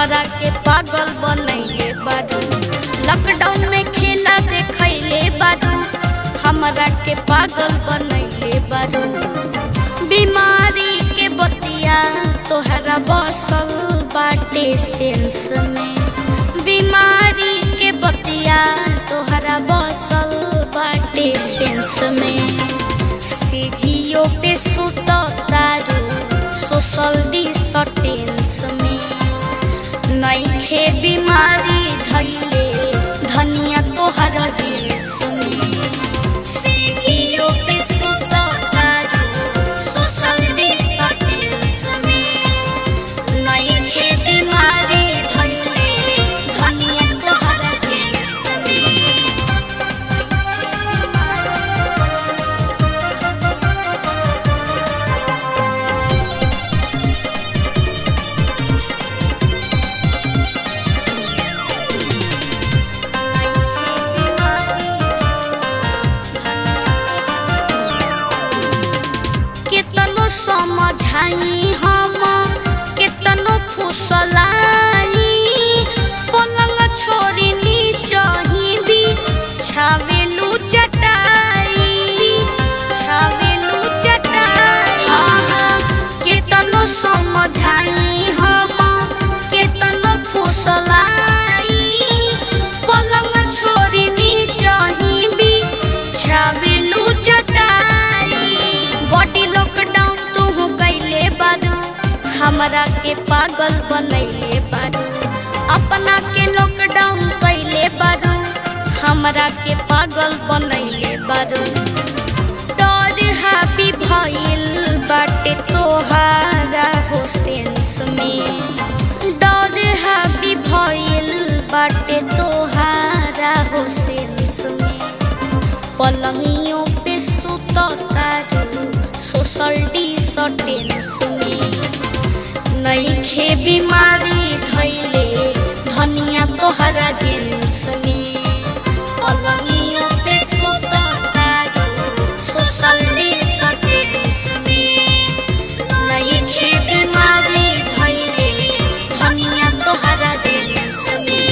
हमरा के पागल बनैले बारू लॉकडाउन में खेला देखैले बारू हमरा के पागल बनैले बारू बीमारी के बतिया तोहरा बसल बाटे सेंस में बीमारी के बतिया तोहरा बसल बाटे सेंस में सीजियो पे सुत तारू सोशल डिस्टेंस में नईखे बीमारी धैले धनिया तोहरा जींस में सीजियो पे सुत तारू सोशल डिस्टेंस में नईखे बीमारी धैले धनिया तोहरा जींस में केतनो समझाई हम केतनो फुसलाई पलंग छोड़ी नीचही भी छावेलू चटाई छावेलू चटाई केतनो समझाई हम केतनो फुसलाई पलंग छोड़ी नीचही भी छावेलू चटाई बॉडी लॉकडाउन तू हो गईले बारू हमरा के पागल बनैले बारू अपना के लॉकडाउन कैले बारू हमरा के पागल बनैले बारू डर हाबी भइल बाटे तोहारा हो सेंस में डर हाबी भइल बाटे तोहारा हो सेंस में पलंगियों पे सुत तारू सोशल डिस्टेंस में नईखे बीमारी धैले धनिया तोहरा जींस में पलंगियों पे सुत तारू सोशल डिस्टेंस में नईखे बीमारी धैले धनिया तोहरा जींस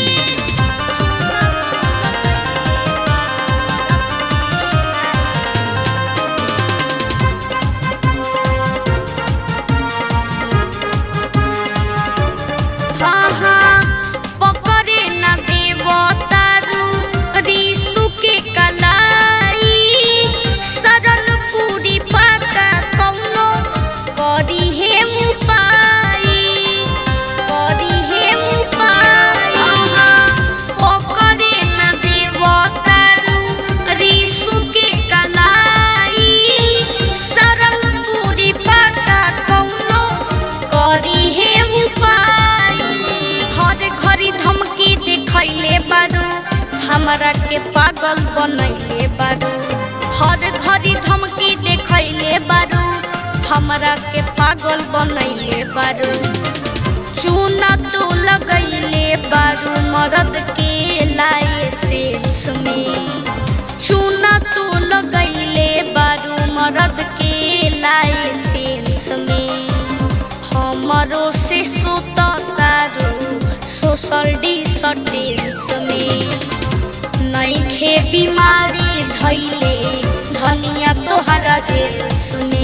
हाँ हाँ पकड़े न देव तारू रीसु के कलाई सरल पूरी पाता कौनो करी हे मुपाई करी हे मुपाई पकड़े न देव तारू रीसु के कलाई सरल पूरी पाता कौनो करी हे उपाय हर घड़ी धमकी दिखैले बारू हमरा के पागल बनैले बारू हर घड़ी धमकी दिखैले बारू हमरा के पागल बनैले बारू चूना तो लगैले बारू मरद के लाइसेंस में चूना तो लगैले बारू मरद के लाइसेंस में हमरो से सुत तारू सोशल डिस्टेंस में नईखे बीमारी धैले धनिया तोहरा जेल्स में